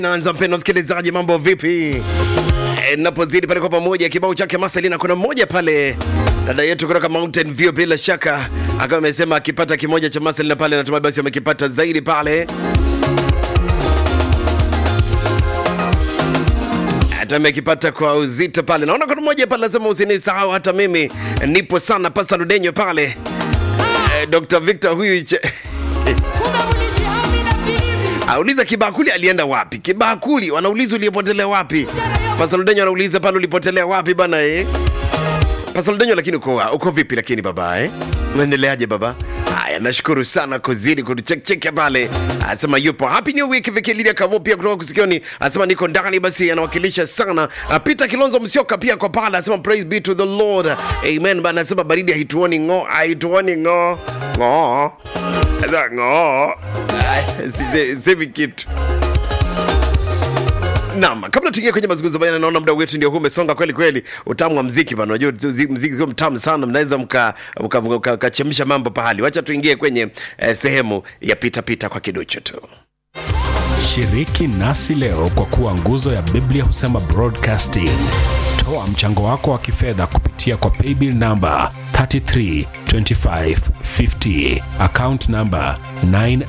Naanza mpendo msikilizaji, mambo vipi? E, napozidi pale kwa pamoja kibao chake Maselina, kuna mmoja pale dada yetu kutoka Mountain View, bila shaka akawa amesema akipata kimoja cha Maselina pale, natumai basi wamekipata zaidi pale hata amekipata kwa uzito pale. Naona kuna mmoja pale lazima usinisahau, hata mimi nipo sana. Pasta Ludenyo pale e, Dr. Victor huyu che... auliza kibakuli alienda wapi? Kibakuli wanauliza ulipotelea wapi? Pasta Ludenyo anauliza pale ulipotelea wapi bana eh? Pasta Ludenyo, lakini uko uko vipi lakini baba eh? Unaendeleaje baba? Haya, nashukuru sana kuzidi kutuchekcheke pale. Anasema yupo happy new week Vikililia Kavo pia kutoka kusikioni, anasema niko ndani, basi anawakilisha sana. Ah, Peter Kilonzo Msioka pia kwa pale, anasema praise be to the Lord, amen. Bana anasema baridi haituoni ng'o, haituoni ng'o ng'o Sasa ng'o, Ay, si- si- semi kitu Naam, kabla tuingie kwenye mazungumzo bana, naona muda wetu ndio huu umesonga kweli kweli. Utamu wa mziki bana, unajua zi- mziki ukiwa mtamu sana, mnaweza mka mka- mka- mkachemsha mambo pahali. Wacha tuingie kwenye eh, sehemu ya pita pita kwa kiduchu tu. Shiriki nasi leo kwa kuwa nguzo ya Biblia husema broadcasting. Toa mchango wako wa kifedha kupitia kwa paybill number 332550 account number 9